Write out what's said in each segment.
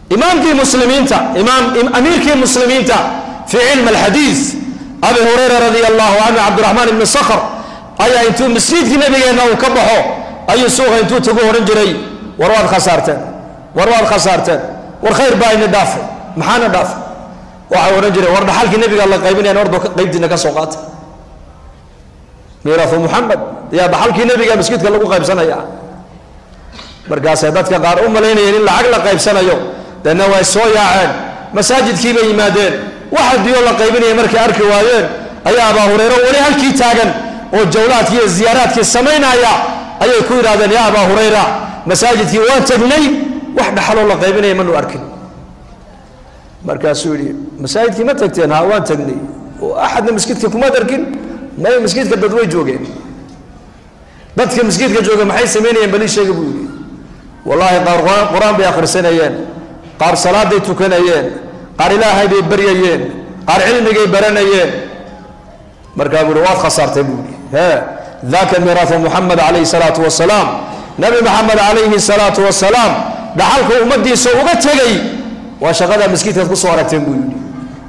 imaamkii muslimiinta imaam amiirkii muslimiinta fii cilmi alxadiid abi hurayra radi allahu canhu cabdiraxmaan ibni sakhr ayaa intuu masjidkii nabigeenna uu ka baxo ayuu suuqa intuu tagu odhan jiray war waad khasaarteen war waad khasaarteen war khayr baa ina dhaafay maxaana dhaafay waxay odhan jireen war dhaxalkii nabiga la qaybinayaan ordo qaybtiina ka soo qaata miiraahu muxamed yaa dhaxalkii nabiga masjidka lagu qaybsanaya markaasay dadka qaar u malaynayeen in lacag la qaybsanayo deedna way soo yaaceen masaajidkii bay yimaadeen waxa diyo la qaybinaya markay arki waayeen ayaa abaa hureyre weli halkii taagan oo jawlaadkii iyo ziyaaraadkii samaynaya ayay ku yidhahdeen yaa abaa hurayra masaajidkii waan tagnay wax dhaxaloo la qaybinaya manu arkin markaasuu yidhi masaajidkii ma tagteen ha waan tagnay oo axadna maskidka kumaad arkin may maskidka dad way joogeen dadka maskidka jooga maxay samaynayeen bali sheega buu yidhi wallaahi qaar qur-aan bay akhrisanayeen qaar salaaday tukanayeen qaar ilaahay bay baryayeen qaar cilmigay baranayeen markaa buu yidhi waad khasaartay buu yidhi he daka miiraahu muxamed calayhi salaatu wasalaam nabi maxamed calayhi salaatu wasalaam dhaxalka ummadiisa uga tegay waa shaqada maskidkaad kusoo aragteen buu yidhi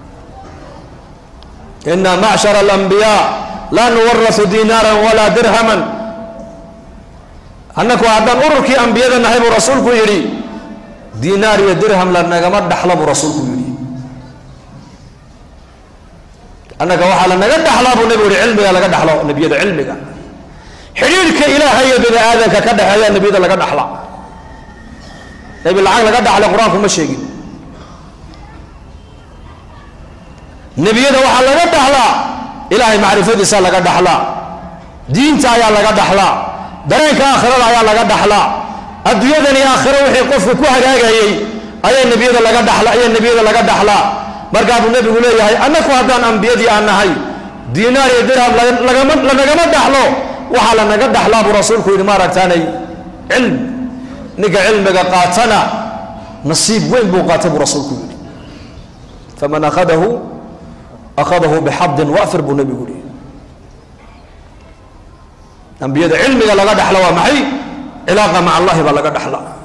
ina macshara alambiyaa laa nuwarau diinaaran walaa dirhaman annaku haddaan ururkii ambiyada nahay buu rasuulku yidhi diinaar iyo dirham la nagama dhaxla buu rasuulku yidhi annaga waxaa la naga dhaxlaa buu nebigu yihi cilmiga laga dhaxlo nebiyada cilmiga xidhiirhka ilaaha iyo bini aadamka ka dhexeeya nebiyada laga dhaxla nebi lacag laga dhaxlay qur-aanku ma sheegin nebiyada waxaa laga dhaxlaa ilaahay macrifadiisa laga dhaxlaa diinta ayaa laga dhaxlaa dareenka aakhirada ayaa laga dhaxlaa adduunyadan iyo aakhiro wixii qofku ku hagaagayey ayaa nebiyada laga dhaxla ayaa nebiyada laga dhaxlaa markaa buu nebigu leeyahay annaku haddaan ambiyadii aan nahay diinaar iyo dirham lagama lanagama dhaxlo waxaa lanaga dhaxlaa buu rasuulku yidhi maaragtaanay cilm ninka cilmiga qaatana nasiib weyn buu qaatay buu rasuulku yidhi faman akhadahu akhadahu bixadin wafir buu nebigu yihi ambiyada cilmiga laga dhaxla waa maxay cilaaqa maca allahi baa laga dhaxla